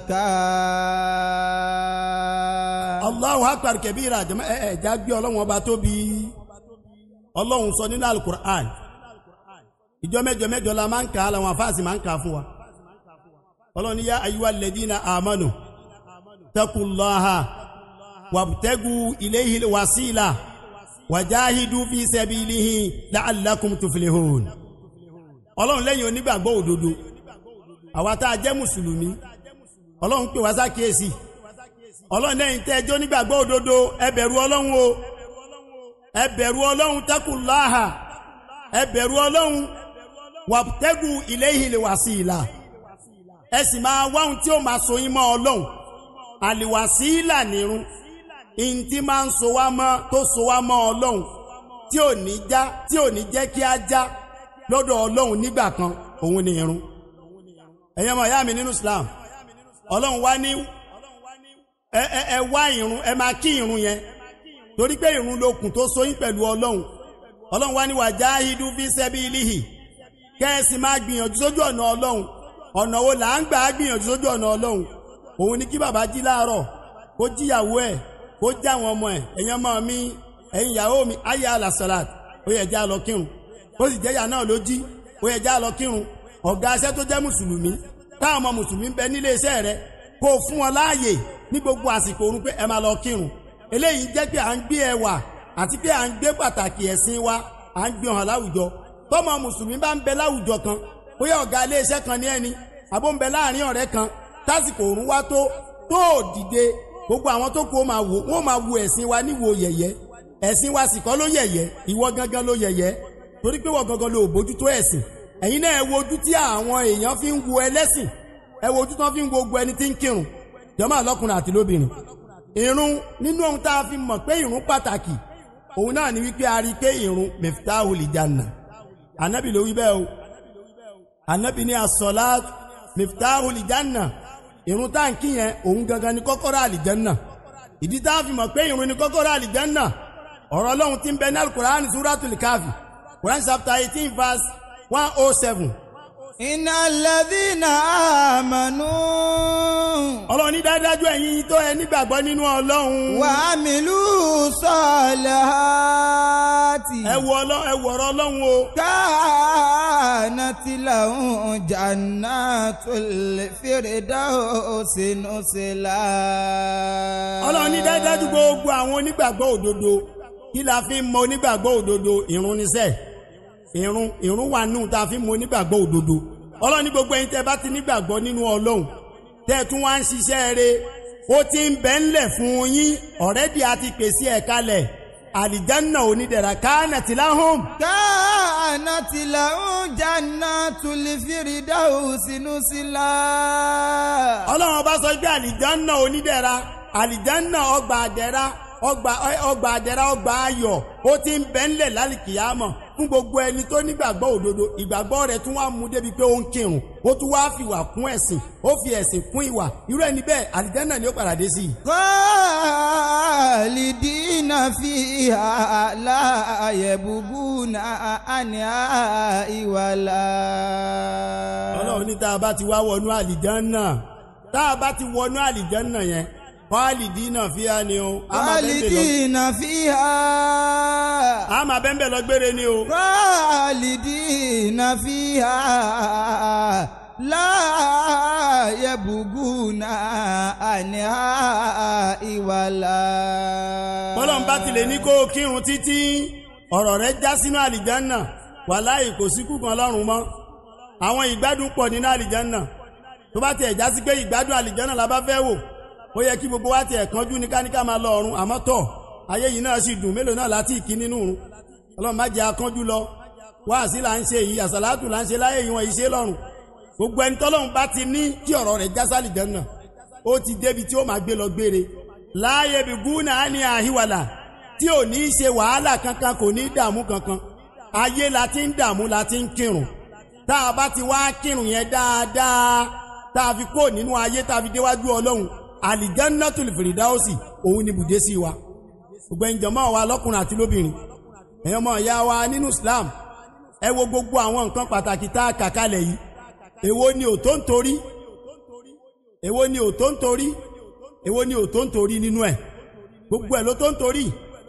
الزكاة Allahu akbar kabira jama ẹ ẹ já gbé ọlọ́run ọba tóbi ọlọ́run sọ nínú alukur'an ìjọ mẹ́jọ mẹ́jọ la máa ń kà á làwọn afáàsì máa ń kà á fún wa ọlọ́run ní yá ayúwa lẹ́dínà àmánu takullaha wàbtẹ́gu ilayhi wasila wàjáhidu fi sabilihi la'allakum tuflihun ọlọ́run lẹ́yìn onígbàgbọ́ òdodo àwa tá a jẹ́ mùsùlùmí ọlọ́run pè wá sákèésì ọlọ́run lẹ́yìn tẹ́ ẹjọ́ nígbàgbọ́ òdodo ẹ bẹ̀rù ọlọ́run o ẹ bẹ̀rù ọlọ́run takullaha ẹ bẹ̀rù ọlọ́run wàbtẹ́gu ilayhi wasila ẹ sì máa wáhun tí ó máa so yín mọ́ ọlọ́run àlìwàsílà nírun ìntí máa ń so wá mọ́ tó so wá mọ́ ọlọ́run tí ò ní já tí ò ní jẹ́ kí á já lọ́dọ̀ ọlọ́run nígbà kan òun ni irun ẹ̀yẹ́ mọ̀ ìyá mi nínú Islam ọlọ́run wá ní ẹ ẹ ẹ wá irun ẹ máa kí irun yẹn torí pé irun lókun tó so yín pẹ̀lú ọlọ́run ọlọ́run wá ní wajahidu fi sabilihi kẹ́ẹ̀sì máa gbìyànjú sójú ọ̀nà ọlọ́run ọ̀nà wo là ń gbà á gbìyànjú sójú ọ̀nà ọlọ́run òun ni kí bàbá jí láàárọ̀ kó jíyàwó ẹ̀ kó já àwọn ọmọ ẹ̀ ẹ̀yin ọmọ mi ẹ̀yin ìyàwó mi ayé alasalat ó yẹ já lọ kírun ó sì jẹ́ ìyá náà ló jí ó yẹ já lọ kírun ọ̀gá aṣẹ́ tó jẹ́ mùsùlùmí táwọn ọmọ mùsùlùmí ń bẹ nílé iṣẹ́ rẹ kó o fún wọn láàyè ní gbogbo àsìkò orun pé ẹ máa lọ kírun eléyìí jẹ́ pé à ń gbé ẹwà àti pé à ń gbé pàtàkì ẹ̀sìn wa à ń gbé hàn láwùjọ tọ́mọ mùsùlùmí bá ń bẹ láwùjọ kan bóyá ọ̀gá ilé iṣẹ́ kan ní ẹni àbó ń bẹ láàrin ọ̀rẹ́ kan tásìkò òrùn wá tó tó dìde gbogbo àwọn tó kú ó máa wò wọ́n máa wo ẹ̀sìn wa níwò yẹ̀yẹ́ ẹ̀sìn wa sì kọ́ ló yẹ̀yẹ́ ìwọ gangan ló yẹ̀yẹ́ torí pé wọ́n gangan ló bójú tó ẹ̀sìn ẹ̀yin náà ẹ wo ojú tí àwọn èèyàn fi ń wo ẹlẹ́sìn ẹ wo ojú tí wọ́n fi ń wo gbogbo ẹni tí ń kírun jọmọ́ àlọ́kùnrin àti lóbìnrin ìrun nínú ohun tá a fi mọ̀ pé ìrun pàtàkì òun náà ni wípé a rí i pé ìrun miftahul janna ànábì ló wí bẹ́ẹ̀ o ànábì ní as-salat miftahul janna ìrun táǹkì yẹn òun gangan ni kọ́kọ́rọ́ àlìjánná ìdí tá a fi mọ̀ pé ìrun ni kọ́kọ́rọ́ àlìjánná ọ̀rọ̀ ọlọ́run tí ń bẹ ní alukur'an suratul kafi quran chapter eighteen verse one oh seven. إن الذين آمنوا ọlọ́run ní dájájú ẹ̀yin tó ẹ nígbàgbọ́ nínú ọlọ́run. وعملوا الصالحات ẹ wo ọlọ́- ẹ wo ọ̀rọ̀ ọlọ́run o. كانت لهم جنات الفردوس نزلا ọlọ́run ní dájájú gbogbo àwọn onígbàgbọ́ òdodo kí la fi ń mọ onígbàgbọ́ òdodo ìrun níṣẹ́ ìrun ìrun wà nù tá a fi ń mọ onígbàgbọ́ òdodo ọlọ́run ní gbogbo ẹ̀yin tẹ́ bá ti nígbàgbọ́ nínú ọlọ́run tẹ́ ẹ tún wá ń ṣiṣẹ́ rẹ ó ti ń bẹ́ ńlẹ̀ fún yín ọ̀rẹ́dì àti pèsè ẹ̀ kalẹ̀ àlìjánná onídẹ̀ra káànà tìláhùn كانت لهم جنات الفردوس نزلا ọlọ́run ọba sọ pé àlìjánná onídẹ̀ra àlìjánná ọgbà àdẹ̀ra ọgbà ọgbà àdẹ̀ra ọgbà ayọ̀ ó ti ń bẹ́ ńlẹ̀ lálìkìyàmọ̀ fún gbogbo ẹni tó nígbàgbọ́ òdodo ìgbàgbọ́ rẹ̀ tún wá mú débi pé ó ń kírun ó tún wá fìwà kún ẹ̀sìn ó fi ẹ̀sìn kún ìwà irú ẹni bẹ́ẹ̀ àlìjánná ni ó padà dé sí i. خالدين فيها لا يبغون عنها ولا ọlọ́run ní tá a bá ti wá wọnú àlìjánná tá a bá ti wọnú àlìjánná yẹn khalidina fiha ni o a máa bẹ́ẹ̀ bẹ́ẹ̀ lọ- خالدين فيها a máa bẹ́ẹ̀ bẹ́ẹ̀ lọ gbére ni o. خالدين فيها لا يبغون عنها ولا bọ́lọ́n bá tilẹ̀ ní kó o kírun títí ọ̀rọ̀ rẹ̀ já sínú àlìjánà wàláhì kò sí kúkan lọ́rùn mọ́ àwọn ìgbádùn pọ̀ nínú àlìjánà tó bá tiẹ̀ já sí pé ìgbádùn àlìjánà la bá fẹ́ wò ó yẹ kí gbogbo wa tiẹ̀ kánjú ní káníkà máa lọ ọ̀run àmọ́ tọ̀ ayé yìí náà sì dùn mélòó náà láti ìkí nínú òrun ọlọ́run má jẹ́ akánjú lọ wáàsí là ń ṣe yìí àsàlátù là ń ṣe láyé yìí wọ́n yìí ṣe lọ́rùn gbogbo ẹni tọ́lọ́run bá ti ní kí ọ̀rọ̀ rẹ̀ já sálìjánà ó ti débi tí ó máa gbé lọ gbére láàyè bí gúnà á ní àhíwàlà tí ò ní í ṣe wàhálà kankan kò ní í dààmú kankan ayé la ti ń dààmú la ti ń kírun tá a bá ti wá kírun yẹn dáadáa tá a fi kó nínú ayé tá a fi déwájú ọlọ́run àlìjánnátùl fìrìdáùsì òun ni bùdé sí wa gbogbo ìjọmọ́ wa lọ́kùnrin àti lóbìnrin ẹ̀yọ́ ọmọ ìyá wa nínú Islam ẹ wo gbogbo àwọn nǹkan pàtàkì tá a kà kalẹ̀ yìí èwo ni ò tó ń torí èwo ni ò tó ń torí èwo ni ò tó ń torí nínú ẹ̀ gbogbo ẹ̀ ló tó ń torí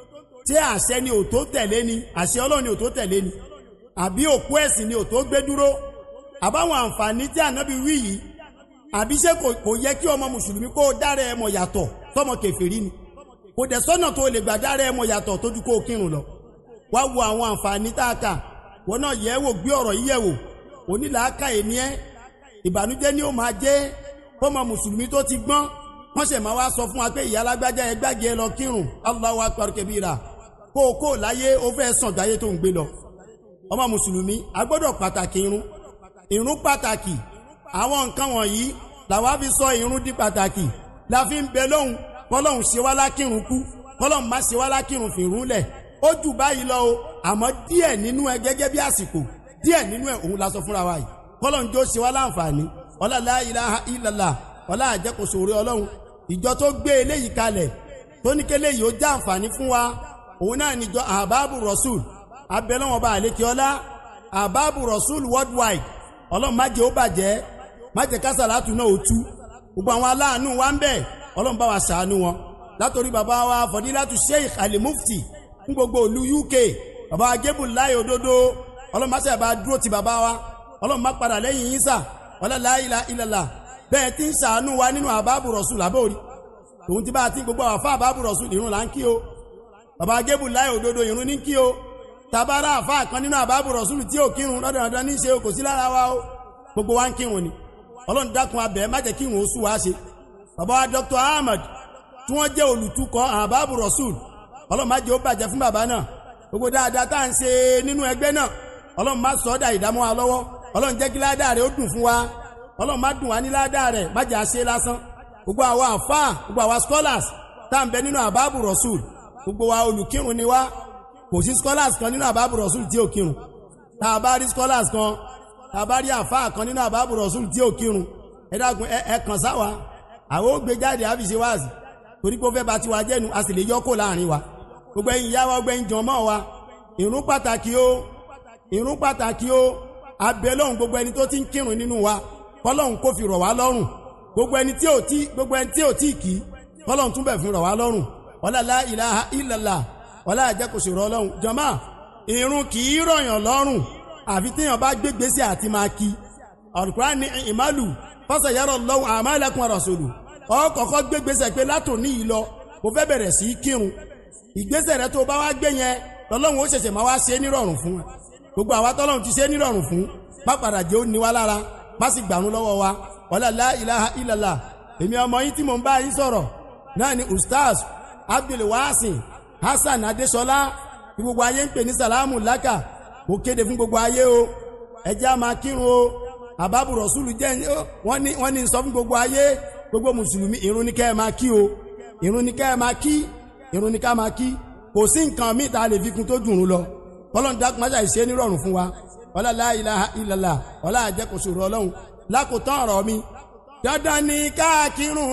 tí àṣẹ ni ò tó tẹ̀lé ni àṣẹ Ọlọ́run ni ò tó tẹ̀lé ni àbí òkú ẹ̀sìn ni ò tó gbé dúró àbáwọn àǹfààní tí ànábì wí yìí àbí ṣé kò yẹ kí ọmọ mùsùlùmí kó dára ẹ mọ̀ yàtọ̀ sọmọ kèfèrí ni kò dẹ̀ sọ́nà tó lè gbà dára ẹ mọ̀ yàtọ̀ tójú kó kírun lọ wá wo àwọn àǹfààní tá a kà wọn náà yẹ̀ wò gbé ọ̀rọ̀ yìí yẹ̀ wò onílàákà èní ẹ ìbànújẹ́ ni ó máa jẹ́ fọmọ mùsùlùmí tó ti gbọ́n wọ́n ṣẹ̀ máa wá sọ fún wa pé ìyá alágbájá ẹ gbàgé ẹ lọ kírun Allahu akbar kabira kó o kó o láyé o fẹ́ sàn jáyé tó ń gbé lọ ọmọ mùsùlùmí a gbọ́dọ̀ pàtàkì irun irun pàtàkì àwọn nǹkan wọ̀nyí làwa fi sọ irun di pàtàkì la fi ń bẹ lóhùn kọlọ́hùn ṣe wá lákìrun kú kọlọ́hùn má ṣe wá lákìrun fìrún lẹ̀ ó jù báyìí lọ o àmọ́ díẹ̀ nínú ẹ gẹ́gẹ́ bí àsìkò díẹ̀ nínú ẹ òun la sọ fúnra wa yìí kọlọ́hùn jó ṣe wá láǹfààní ọlá la ilaha illallah ọlá àjẹkòsò orí ọlọ́run ìjọ tó gbé eléyìí kalẹ̀ tó ní kélé yìí ó já àǹfààní fún wa òun náà níjọ àbábù rasul abẹ́lẹ́wọ̀n bá àlékè ọlá àbábù rasul worldwide ọlọ́run má jẹ́ ó bàjẹ́ má jẹ́ kásàlátù náà ó tú gbogbo àwọn aláàánú wa ń bẹ ọlọ́run bá wa ṣàánú wọn látòrí bàbá wa fọdílátù sheikh ali mufti fún gbogbo ìlú uk bàbá agébù láyé òdodo ọlọ́run má ṣe bá dúró ti bàbá wa ọlọ́run má padà lẹ́yìn yín sà wala la ilaha illallah bẹ́ẹ̀ tí ń ṣàánú wa nínú àbábù rasul àbórí tòun ti bá ti gbogbo àwọn afá àbábù rasul ìrun là ń kí o bàbá agébù láyé òdodo ìrun ní kí o tabara àfa kan nínú àbábù rasul tí ò kírun lọ́dọọdọ ní ṣe kò sí lára wa o gbogbo wa ń kírun ni ọlọ́run dákun abẹ́ má jẹ́ kírun ó sú wa ṣe bàbá wa dr ahmed tí wọ́n jẹ́ olùtukọ̀ àbábù rasul ọlọ́run má jẹ́ ó bàjẹ́ fún bàbá náà gbogbo dáadáa tá à ń ṣe nínú ẹgbẹ́ náà ọlọ́run má sọ ọ́ dà ìdámọ́ wa lọ́wọ́ ọlọ́run jẹ́ kí ládàá rẹ̀ ó dùn fún wa ọlọ́run má dùn wá ní ládàá rẹ̀ má jẹ́ àṣe lásán gbogbo àwa àfáà gbogbo àwa scholars tá à ń bẹ nínú àbábù rasul gbogbo wa olùkírun ni wá kò sí scholars kan nínú àbábù rasul tí ò kírun tá a bá rí scholars kan tá a bá rí àfáà kan nínú àbábù rasul tí ò kírun ẹ dákun ẹ kàn sáwa àwọn ó gbé jáde àfi ṣe wáàsì torí pé ó fẹ́ bá tiwa jẹ́nu a sì lè yọ kó láàrin wa gbogbo ẹ̀yin ìyá wa gbogbo ẹ̀yin jọmọ́ wa ìrun pàtàkì o ìrun pàtàkì o abẹ́ lọ́hùn gbogbo ẹni tó ti ń kírun nínú wa kọ́lọ́hùn kó fi rọ̀ wá lọ́rùn gbogbo ẹni tí ò tí gbogbo ẹni tí ò tí kì í kọ́lọ́hùn tún bẹ̀ fi rọ̀ wá lọ́rùn wala la ilaha illallah wala àjẹkòsò rọ̀ lọ́rùn jọmọ́ ìrun kì í rọ̀yàn lọ́rùn àfi téèyàn bá gbégbèsè àti máa kí Al-Qur'an ní ìmálù fásayárọ̀ lọ́wọ́ àmàlẹ́kùn àrọ̀sọ̀lù ọkọ̀ọ̀kọ́ gbégbèsè pé látòní yìí lọ mo fẹ́ bẹ̀rẹ̀ sí í kírun ìgbésẹ̀ rẹ tó bá wá gbé yẹn lọ́lọ́run ó ṣẹ̀ṣẹ̀ máa wá ṣe é nírọ̀rùn fún wa gbogbo àwa tọ́lọ́run ti ṣe é nírọ̀rùn fún má padà jẹ́ ó ní wa lára má sì gbàrún lọ́wọ́ wa wala la ilaha illallah èmi ọmọ yín tí mò ń bá yín sọ̀rọ̀ náà ni ustaz abdulwasin hasan adesola tí gbogbo ayé ń pè ní salamu laka mo kéde fún gbogbo ayé o ẹjẹ́ a máa kírun o àbábù rọ̀súlù jẹ́ wọ́n ní wọ́n ní sọ fún gbogbo ayé gbogbo mùsùlùmí ìrun ní kẹ́ ẹ máa kí o ìrun ní kẹ́ ẹ máa kí ìrun ní ká máa kí kò sí nǹkan míì tá a lè fi kún tó dùn ún lọ ọlọ́run dákun máṣá ìṣe nírọ̀rùn fún wa wala la ilaha illallah wala àjẹkòsò rọ ọlọ́run lákòótán ọ̀rọ̀ mi dandan ni ká kírun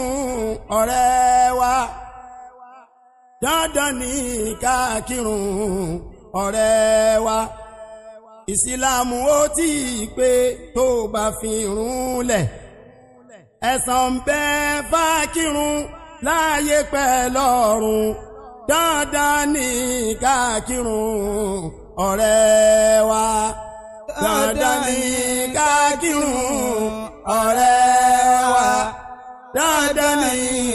ọ̀rẹ́ wa dandan ni ká kírun ọ̀rẹ́ wa ìsìlámù ó tí ì pé tó bá fi rún lẹ̀ ẹ̀san ń bẹ fákírun láàyè pẹ́ lọ́run dandan ní kákírun ọ̀rẹ́ wa dandan ní kákírun ọ̀rẹ́ wa dandan ní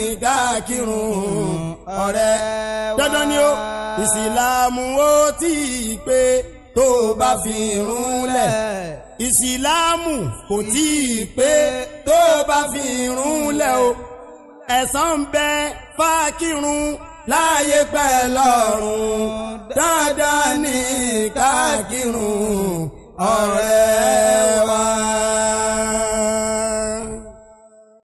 kákírun ọ̀rẹ́ dandan ni ó ìsìlámù ó tí ì pé tó bá fi rúnlẹ̀. ìsìláàmù kò tí ì pé tó bá fi rúnlẹ̀ o. ẹ̀san ń bẹ fákírun láàyè pẹ́ lọ́rùn dáadáa ní kákírun ọ̀rẹ́ wa.